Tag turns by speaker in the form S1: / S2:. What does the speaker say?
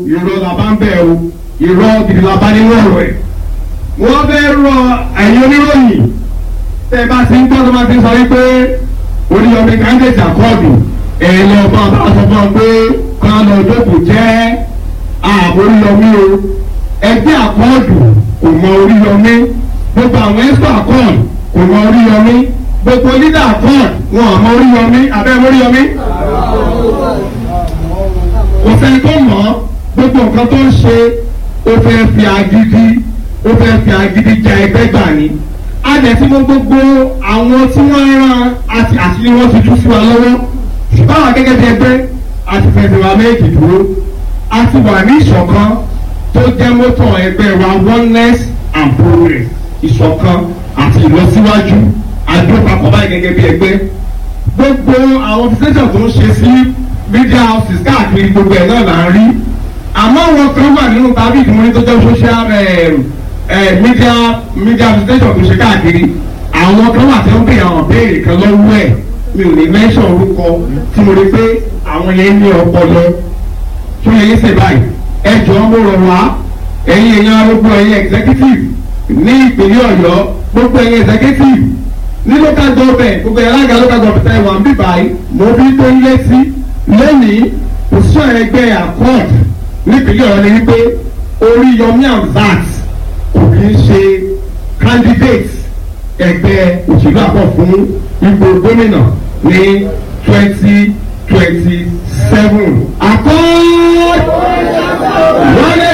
S1: irọ́ la bá ń bẹ̀ o irọ́ gidi la bá nínú ọ̀rọ̀ ẹ̀ wọ́n fẹ́ rọ ẹ̀yin oníròyìn tẹ́ ẹ bá ti ń gbọ́ tó bá ti ń sọ wípé oníyọ̀mí candidate àkọọ̀dù ẹ̀ lọ bá bá sọ fún ọ pé kan lọ jókòó jẹ́ ààbò oríyọmí o ẹgbẹ́ àkọọ̀dù kò mọ oríyọmí gbogbo àwọn ẹ̀sọ́ àkọọ̀dù kò mọ oríyọmí gbogbo leader àkọọ̀dù wọn àmọ́ oríyọmí abẹ́ oríyọmí kò sẹ́ni tó mọ̀ ọ́ gbogbo nǹkan tó ń ṣe ó fẹ́ fi agídí ó fẹ́ fi agídí ja ẹgbẹ́ gbà ni adẹ̀sí mọ́ gbogbo àwọn tí wọ́n rán àti àṣírí wọn ti tú sí wa lọ́wọ́ ṣùgbọ́n àwọn gẹ́gẹ́ bí ẹgbẹ́ àti fẹsẹ̀ wa méjì dúró a ti wà ní ìṣọ̀kan tó jẹ́ mọ́tò ẹgbẹ́ wa oneness and progress ìṣọ̀kan àti ìlọsíwájú àdópapọ̀ báyìí gẹ́gẹ́ bí ẹgbẹ́ gbogbo àwọn fíṣẹ́tọ̀ tó ń ṣe sí media houses káàkiri gbogbo ẹ̀ náà là ń rí àmọ́ àwọn kan wà nínú tàbí ìdúnmọ́ni tó jẹ́ social media media visitation tó ṣe káàkiri àwọn kan wà tí wọ́n béèrè àwọn béèrè kan lọ́wọ́ ẹ̀ mi ò ní mẹ́sàn orúkọ tí mo rí pé àwọn yẹn ní ọpọlọ tó yẹ yín ṣe báyìí ẹ jọ̀ọ́ mo rọ̀ wá ẹ̀yin èèyàn gbogbo ẹ̀yin executive ní ìpínlẹ̀ ọ̀yọ́ gbogbo ẹ̀yin executive ní local government gbogbo ẹ̀yin alága local government ẹ̀ wà ń bí báyìí mo bí tó ń lé sí lónìí òṣìṣẹ́ ẹgbẹ́ accord nípínlẹ̀ ọ̀yọ́ ni wípé Oríyọmí Hamzat kò kí ń ṣe candidate ẹgbẹ́ òṣèlú àpọ̀ fún ipò gómìnà ní twenty twenty seven. accord wọlé